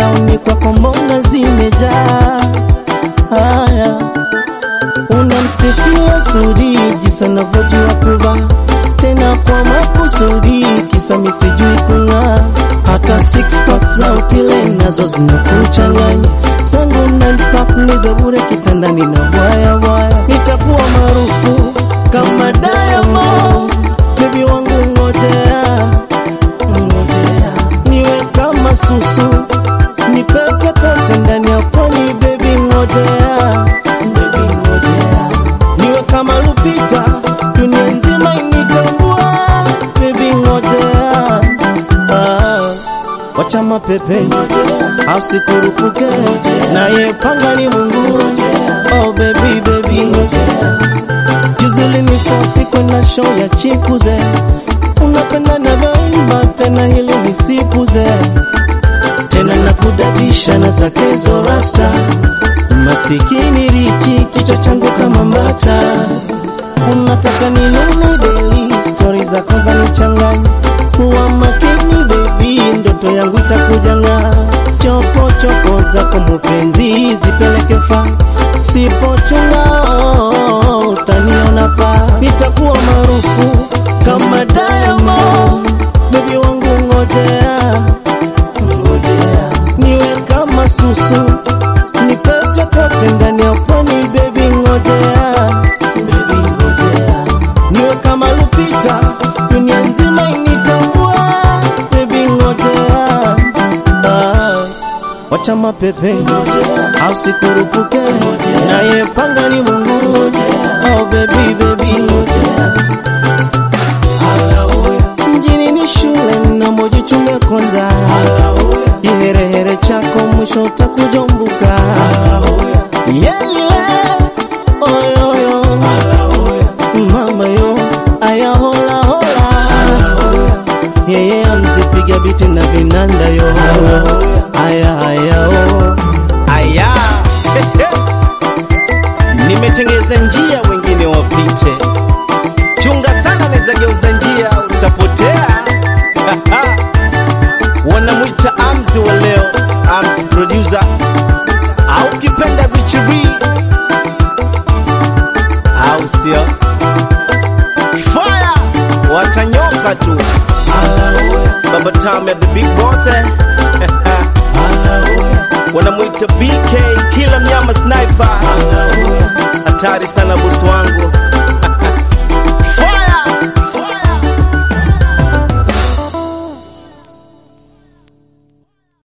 mitandaoni kwako mbona zimejaa haya unamsifia Sudi jinsi anavyojua kuvaa tena kwa makusudi, kisa mi sijui kung'aa. Hata six pack za utile nazo zinakuchanganya, zangu nine pack ni za bure kitandani na waya waya. Nitakuwa maarufu kama Diamond, baby wangu ngojea, ngojea niwe kama Susu, nipete kote ndani ya pwani, baby ngojea, baby ngojea niwe kama Lupita, dunia nzima initambua, baby ngojea. Ah, wacha mapepe au sikurupuke, naye panga ni Mungu. Oh baby baby, juzi ulinikosi kwenda show ya Chikuze, unapenda navyoimba tena, hili nisipuze tena na kudadisha na zakezo rasta masikini richi kichwa changu kama mbata unataka ninune deli stori zako za nichanganya kuwa makini bebi ndoto yangu itakujanga choko choko zako mupenzi zipeleke fa sipochunga oh, utaniona pa nitakuwa maarufu kama Diamond bebi wangu ngojea ngojea niwe kama Susu nipete kote ndani ya pwani baby ngojea baby ngojea niwe kama Lupita dunia nzima initambua baby ngojea ah, wacha mapepe au sikurupuke naye panga ni Mungu oh baby baby mjini ni shule na mojichunge kwanza kiherehere chako mwisho utakujombuka yeye oyoyo mama yo ayahola hola yeye amzipiga biti na vinanda yo aya aya o aya nimetengeza njia wengine wapite chunga sana naweza geuza njia utapotea wanamwita Amzi wa leo, Amzi producer au kipenda Bichiri au sio? Fire watanyoka tu. Baba Tame the big boss eh? wanamwita BK kila mnyama sniper, hatari sana